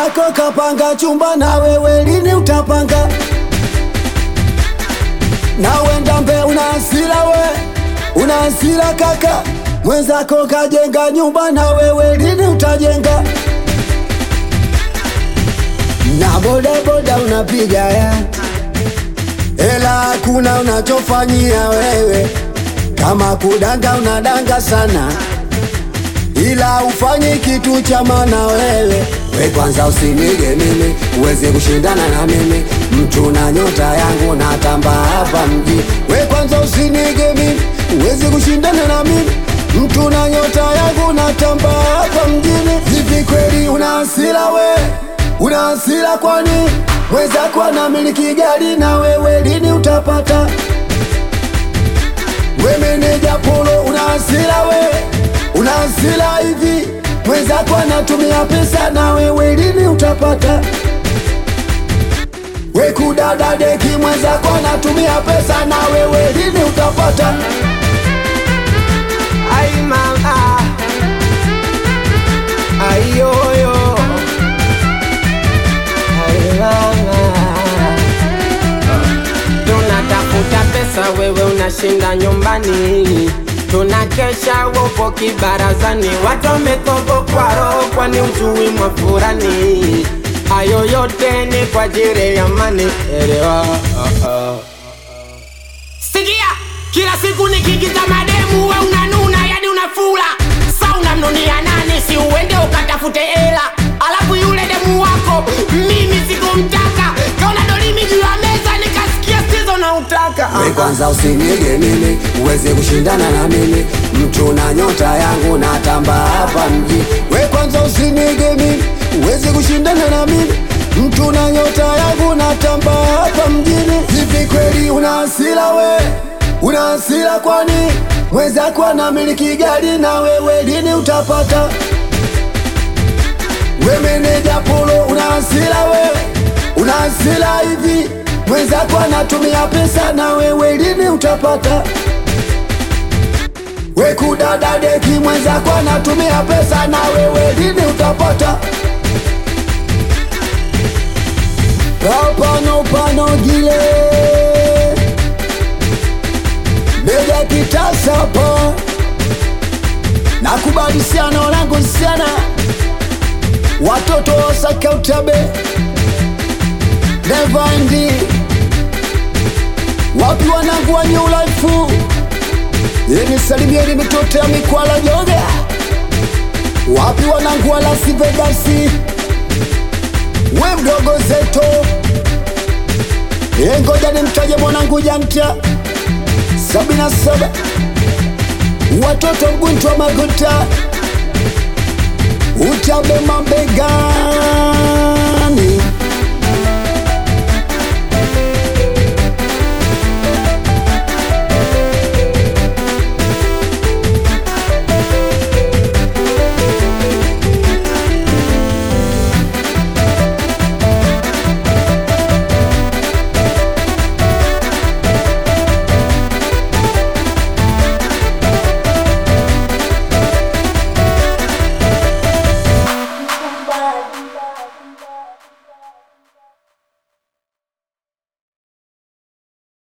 mwenzako kapanga chumba na wewe lini utapanga na wenda mbe una hasira we una hasira kaka mwenzako kajenga nyumba na wewe lini utajenga na bodaboda unapiga ya ela hakuna unachofanyia wewe kama kudanga unadanga sana ila ufanyi kitu cha maana wewe we kwanza usinige mimi uweze kushindana na mimi mtu na nyota yangu natamba hapa mji we kwanza usinige mimi uweze kushindana na mimi mtu na nyota yangu natamba hapa mjini hivi kweli una hasira we una hasira kwani mwenzako anamiliki gari na wewe lini utapata we meneja polo una hasira we una hasira hivi mwenzako anatumia pesa na wewe lini utapata we kudada deki mwenzako anatumia pesa na wewe lini utapata Ay mama Ay yoyo Ay mama Tunatafuta pesa wewe unashinda nyumbani Tunakesha wopo kibarazani Watu wametogokwa roho kwani ujui mwafurani Hayo yote ni kwa ajili ya mani Elewa Sikia, kila siku nikigiza mademu we unanuna yani unafula sa unamnunia nani si uende ukatafute hela alafu yule demu wako mimi sikumtaka kaona dolimi juu ya meza nikasikia sizo na utaka we kwanza usinige mimi uweze kushindana na mimi mtu na nyota yangu natamba hapa mji we kwanza usinige mimi uweze kushindana na mimi mtu na nyota yangu natamba hapa mjini hivi kweli una hasira we una hasira kwani mwenzako anamiliki gari na wewe lini utapata we meneja polo una hasira we una hasira hivi mwenzako anatumia pesa na wewe lini utapata we kudada deki mwenzako anatumia pesa na wewe lini utapata Pano pano gile Bega kitasa po Nakubali sana wanangu sana Watoto wasaka utabe Nevandi Wapi wanangu wa new life Yeni salimieni mitoto ya mikwala joga Wapi wanangu wa Las Vegas we mdogo zeto e, ngoja nimtaje mwanangu janta sabini na saba watoto mguntwa maguta utabe mabega